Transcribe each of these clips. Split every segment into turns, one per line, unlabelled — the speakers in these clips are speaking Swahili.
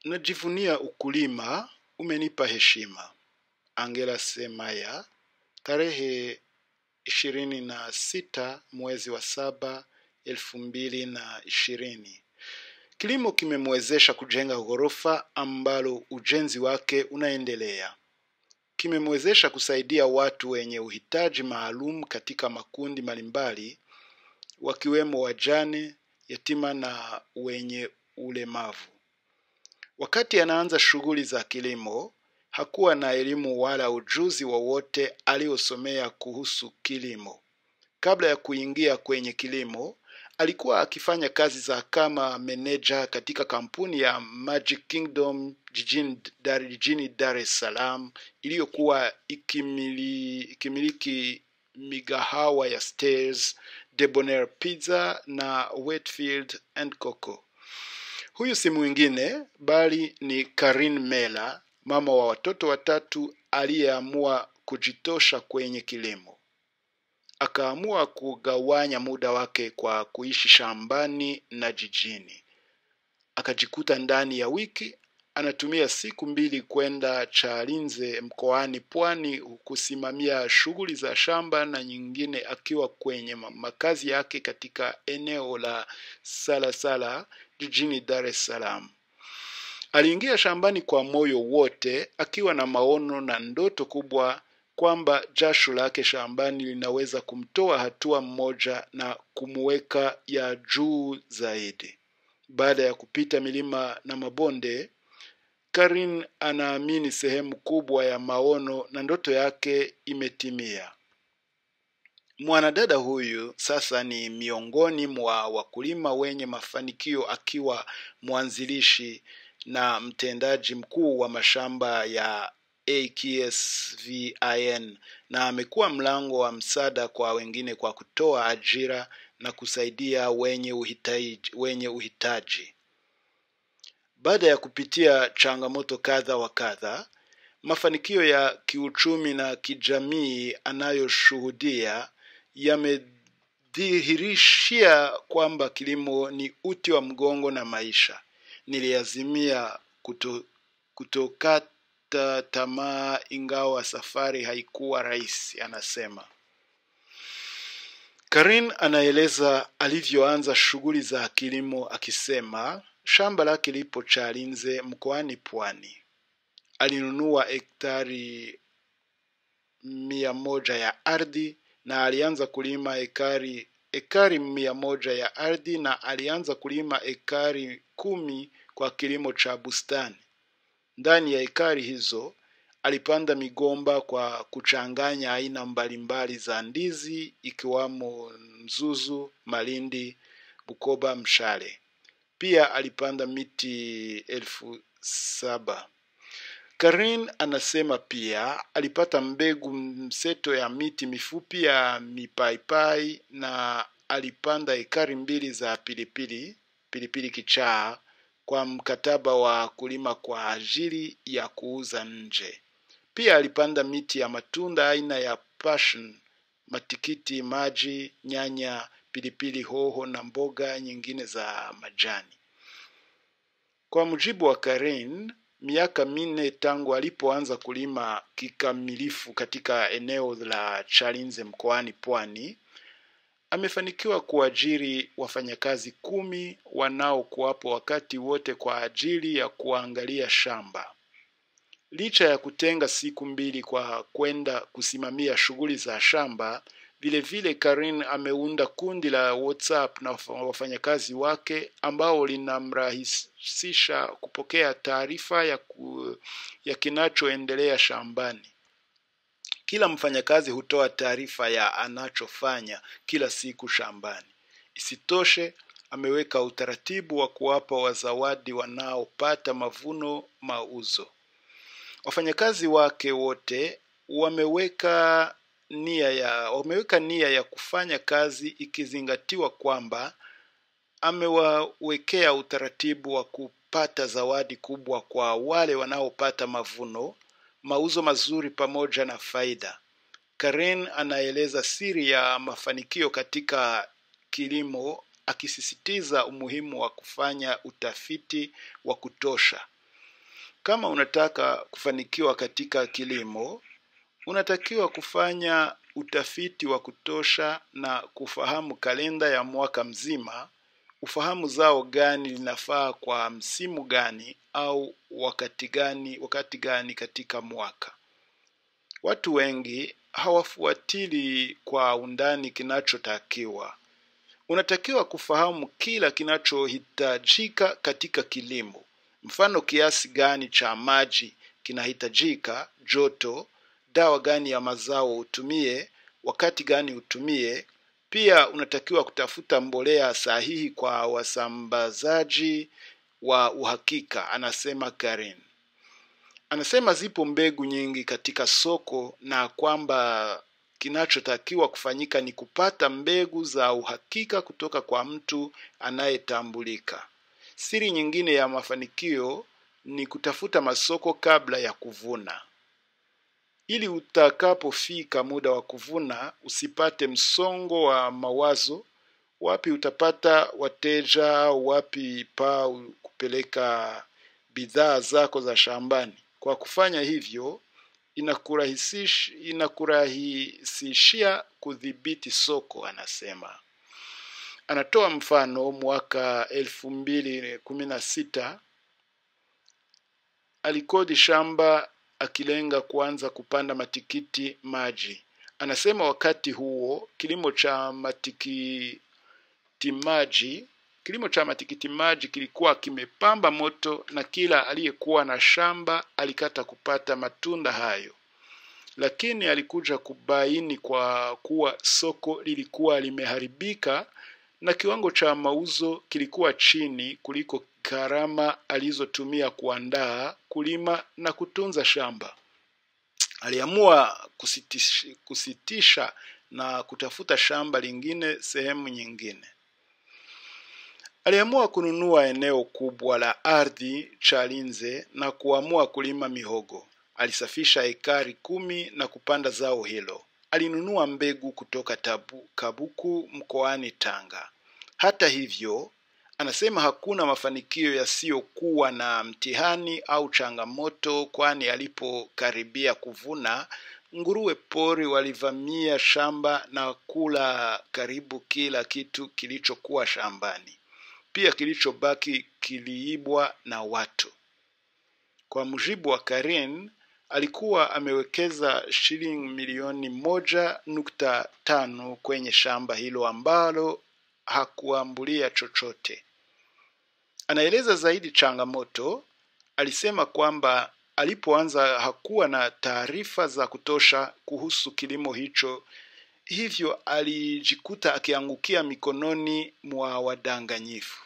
Najivunia ukulima, umenipa heshima. Angela Semaya, tarehe ishirini na sita mwezi wa saba elfu mbili na ishirini. Kilimo kimemwezesha kujenga ghorofa ambalo ujenzi wake unaendelea. Kimemwezesha kusaidia watu wenye uhitaji maalum katika makundi mbalimbali wakiwemo wajane, yatima na wenye ulemavu. Wakati anaanza shughuli za kilimo, hakuwa na elimu wala ujuzi wowote aliosomea kuhusu kilimo. Kabla ya kuingia kwenye kilimo, alikuwa akifanya kazi za kama meneja katika kampuni ya Magic Kingdom jijini Dar, jijini Dar es Salaam iliyokuwa ikimili, ikimiliki migahawa ya Stairs, Debonair Pizza na Wheatfield and Coco. Huyu si mwingine bali ni Karin Mela, mama wa watoto watatu aliyeamua kujitosha kwenye kilimo. Akaamua kugawanya muda wake kwa kuishi shambani na jijini. Akajikuta ndani ya wiki anatumia siku mbili kwenda Chalinze mkoani Pwani kusimamia shughuli za shamba na nyingine akiwa kwenye ma- makazi yake katika eneo la Salasala jijini Dar es Salaam. Aliingia shambani kwa moyo wote akiwa na maono na ndoto kubwa kwamba jasho lake shambani linaweza kumtoa hatua mmoja na kumweka ya juu zaidi. Baada ya kupita milima na mabonde, Karin anaamini sehemu kubwa ya maono na ndoto yake imetimia. Mwanadada huyu sasa ni miongoni mwa wakulima wenye mafanikio akiwa mwanzilishi na mtendaji mkuu wa mashamba ya AKSVIN na amekuwa mlango wa msaada kwa wengine kwa kutoa ajira na kusaidia wenye uhitaji, wenye uhitaji. Baada ya kupitia changamoto kadha wa kadha, mafanikio ya kiuchumi na kijamii anayoshuhudia yamedhihirishia kwamba kilimo ni uti wa mgongo na maisha. Niliazimia kuto, kutokata tamaa ingawa safari haikuwa rahisi, anasema. Karin anaeleza alivyoanza shughuli za kilimo akisema shamba lake lipo Chalinze mkoani Pwani. Alinunua hektari mia moja ya ardhi na alianza kulima ekari ekari mia moja ya ardhi na alianza kulima ekari kumi kwa kilimo cha bustani. Ndani ya ekari hizo alipanda migomba kwa kuchanganya aina mbalimbali za ndizi ikiwamo mzuzu, malindi, Bukoba, mshale. Pia alipanda miti elfu saba. Karin anasema pia alipata mbegu mseto ya miti mifupi ya mipaipai na alipanda ekari mbili za pilipili pilipili kichaa kwa mkataba wa kulima kwa ajili ya kuuza nje. Pia alipanda miti ya matunda aina ya passion, matikiti maji, nyanya, pilipili hoho na mboga nyingine za majani. Kwa mujibu wa Karen, miaka minne tangu alipoanza kulima kikamilifu katika eneo la Chalinze mkoani Pwani, amefanikiwa kuajiri wafanyakazi kumi wanaokuwapo wakati wote kwa ajili ya kuangalia shamba. Licha ya kutenga siku mbili kwa kwenda kusimamia shughuli za shamba, vile vile Karin ameunda kundi la WhatsApp na wafa- wafanyakazi wake ambao linamrahisisha kupokea taarifa ya, ku, ya kinachoendelea shambani. Kila mfanyakazi hutoa taarifa ya anachofanya kila siku shambani. Isitoshe, ameweka utaratibu wa kuwapa wazawadi wanaopata mavuno mauzo. Wafanyakazi wake wote wameweka nia ya wameweka nia ya kufanya kazi ikizingatiwa kwamba amewawekea utaratibu wa kupata zawadi kubwa kwa wale wanaopata mavuno, mauzo mazuri pamoja na faida. Karen anaeleza siri ya mafanikio katika kilimo akisisitiza umuhimu wa kufanya utafiti wa kutosha. kama unataka kufanikiwa katika kilimo, unatakiwa kufanya utafiti wa kutosha na kufahamu kalenda ya mwaka mzima, ufahamu zao gani linafaa kwa msimu gani au wakati gani, wakati gani katika mwaka. Watu wengi hawafuatili kwa undani kinachotakiwa. Unatakiwa kufahamu kila kinachohitajika katika kilimo. Mfano, kiasi gani cha maji kinahitajika, joto, dawa gani ya mazao utumie, wakati gani utumie. Pia unatakiwa kutafuta mbolea sahihi kwa wasambazaji wa uhakika, anasema Karen. Anasema zipo mbegu nyingi katika soko na kwamba kinachotakiwa kufanyika ni kupata mbegu za uhakika kutoka kwa mtu anayetambulika. Siri nyingine ya mafanikio ni kutafuta masoko kabla ya kuvuna, ili utakapofika muda wa kuvuna usipate msongo wa mawazo, wapi utapata wateja, wapi pa kupeleka bidhaa zako za shambani. Kwa kufanya hivyo inakurahisishia inakurahisishia kudhibiti soko, anasema. Anatoa mfano mwaka elfu mbili kumi na sita alikodi shamba akilenga kuanza kupanda matikiti maji. Anasema wakati huo kilimo cha matikiti maji kilimo cha matikiti maji kilikuwa kimepamba moto na kila aliyekuwa na shamba alikata kupata matunda hayo, lakini alikuja kubaini kwa kuwa soko lilikuwa limeharibika na kiwango cha mauzo kilikuwa chini kuliko gharama alizotumia kuandaa, kulima na kutunza shamba. Aliamua kusitisha, kusitisha na kutafuta shamba lingine sehemu nyingine. Aliamua kununua eneo kubwa la ardhi Chalinze na kuamua kulima mihogo. Alisafisha ekari kumi na kupanda zao hilo. Alinunua mbegu kutoka tabu, Kabuku mkoani Tanga. Hata hivyo, anasema hakuna mafanikio yasiyokuwa na mtihani au changamoto, kwani alipokaribia kuvuna, nguruwe pori walivamia shamba na kula karibu kila kitu kilichokuwa shambani. Pia kilichobaki kiliibwa na watu. Kwa mujibu wa Karen, alikuwa amewekeza shilingi milioni moja nukta tano kwenye shamba hilo ambalo hakuambulia chochote. Anaeleza zaidi changamoto. Alisema kwamba alipoanza hakuwa na taarifa za kutosha kuhusu kilimo hicho, hivyo alijikuta akiangukia mikononi mwa wadanganyifu.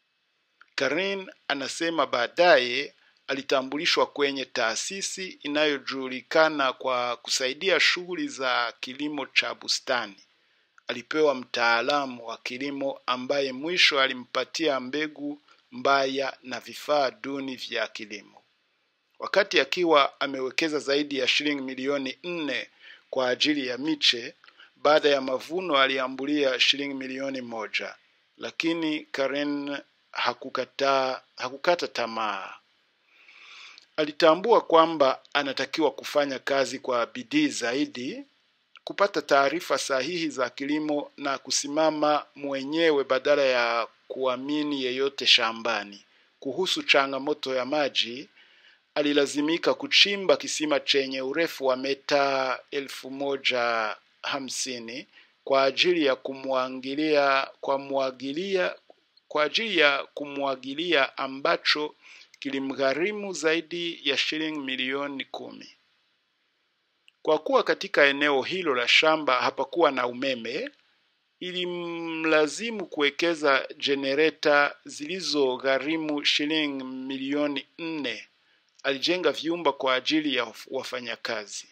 Karen anasema baadaye alitambulishwa kwenye taasisi inayojulikana kwa kusaidia shughuli za kilimo cha bustani. Alipewa mtaalamu wa kilimo ambaye mwisho alimpatia mbegu mbaya na vifaa duni vya kilimo. Wakati akiwa amewekeza zaidi ya shilingi milioni nne kwa ajili ya miche, baada ya mavuno aliambulia shilingi milioni moja, lakini Karen hakukata, hakukata tamaa. Alitambua kwamba anatakiwa kufanya kazi kwa bidii zaidi, kupata taarifa sahihi za kilimo na kusimama mwenyewe badala ya kuamini yeyote shambani. Kuhusu changamoto ya maji, alilazimika kuchimba kisima chenye urefu wa meta elfu moja hamsini kwa ajili ya kumwagilia kwa mwagilia kwa ajili ya kumwagilia ambacho kilimgharimu zaidi ya shilingi milioni kumi. Kwa kuwa katika eneo hilo la shamba hapakuwa na umeme, ilimlazimu kuwekeza jenereta zilizogharimu shilingi milioni nne. Alijenga vyumba kwa ajili ya wafanyakazi.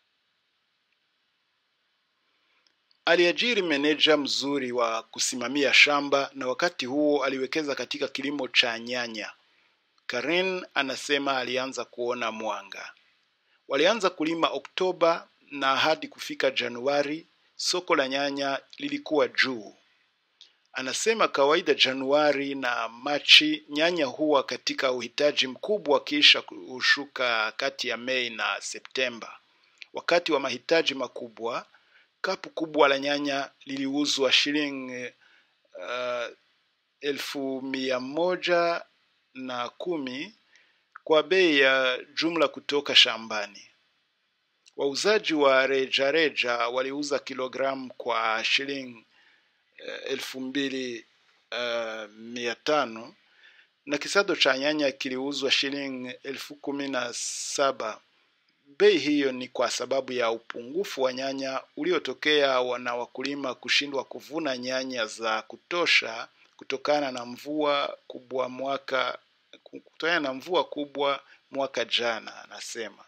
Aliajiri meneja mzuri wa kusimamia shamba na wakati huo aliwekeza katika kilimo cha nyanya. Karen anasema alianza kuona mwanga. Walianza kulima Oktoba na hadi kufika Januari soko la nyanya lilikuwa juu. Anasema kawaida Januari na Machi nyanya huwa katika uhitaji mkubwa, kisha hushuka kati ya Mei na Septemba. Wakati wa mahitaji makubwa, kapu kubwa la nyanya liliuzwa shilingi uh, elfu mia moja na kumi kwa bei ya jumla kutoka shambani. Wauzaji wa rejareja waliuza kilogramu kwa shilingi uh, elfu mbili uh, mia tano na kisado cha nyanya kiliuzwa shilingi elfu kumi na saba. Bei hiyo ni kwa sababu ya upungufu wa nyanya uliotokea na wakulima kushindwa kuvuna nyanya za kutosha kutokana na mvua kubwa mwaka kutokana na mvua kubwa mwaka jana. Anasema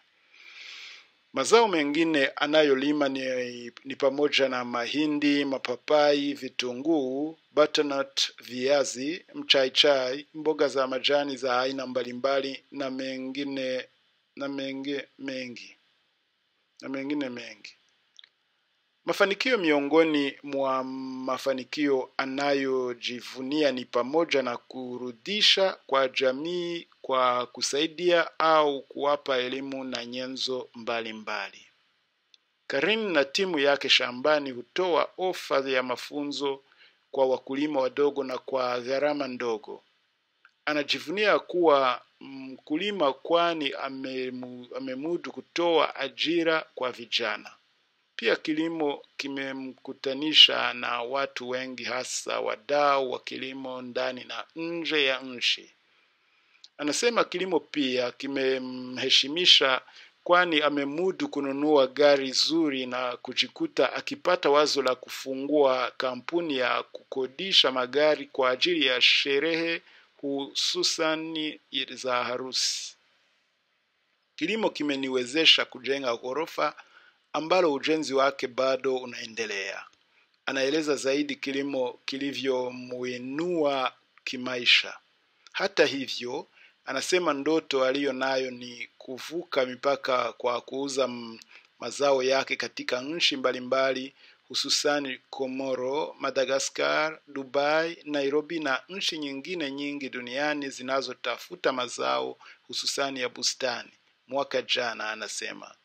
mazao mengine anayolima ni, ni pamoja na mahindi, mapapai, vitunguu, butternut, viazi, mchaichai, mboga za majani za aina mbalimbali na mengine na menge, mengi na mengine mengi. Mafanikio miongoni mwa mafanikio anayojivunia ni pamoja na kurudisha kwa jamii kwa kusaidia au kuwapa elimu na nyenzo mbalimbali. Karin na timu yake shambani hutoa ofa ya mafunzo kwa wakulima wadogo na kwa gharama ndogo. Anajivunia kuwa mkulima kwani amemu, amemudu kutoa ajira kwa vijana. Pia kilimo kimemkutanisha na watu wengi, hasa wadau wa kilimo ndani na nje ya nchi. Anasema kilimo pia kimemheshimisha, kwani amemudu kununua gari zuri na kujikuta akipata wazo la kufungua kampuni ya kukodisha magari kwa ajili ya sherehe hususani za harusi. Kilimo kimeniwezesha kujenga ghorofa ambalo ujenzi wake bado unaendelea. Anaeleza zaidi kilimo kilivyomuinua kimaisha. Hata hivyo, anasema ndoto aliyo nayo ni kuvuka mipaka kwa kuuza mazao yake katika nchi mbalimbali hususani Komoro, Madagascar, Dubai, Nairobi na nchi nyingine nyingi duniani zinazotafuta mazao hususani ya bustani. Mwaka jana anasema